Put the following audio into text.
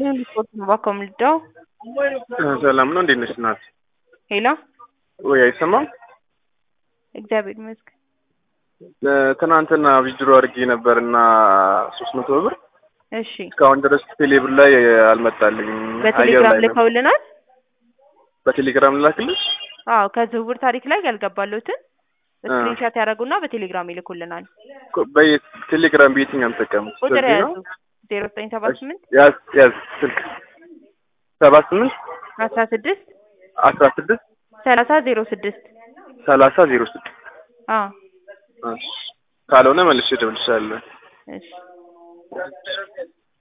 ይስጥልኝ ሪፖርት ነው ባኮምልዳው ሰላም ነው። እንዴት ነሽ እናት? ሄሎ ወይ አይሰማም? እግዚአብሔር ይመስገን። ትናንትና ዊዝድሮ አድርጌ ነበር እና ሶስት መቶ ብር እሺ እስካሁን ድረስ ቴሌብር ላይ አልመጣልኝም። አየር በቴሌግራም ላይ ነው። ልከውልናል። በቴሌግራም ልላክልሽ? አዎ ከዝውውር ታሪክ ላይ ያልገባሉትን ስክሪንሻት ያደረጉና በቴሌግራም ይልኩልናል። በቴሌግራም በየትኛው የምጠቀሙት? ቁጥር በዚህ ያዙ ነው? ዜሮ ዘጠኝ ሰባ ስምንት ያዝ ያዝ ስልክ ሰባ ስምንት አስራ ስድስት አስራ ስድስት ሰላሳ ዜሮ ስድስት ሰላሳ ዜሮ ስድስት አዎ ካልሆነ መልሼ እደውልልሻለሁ። እሺ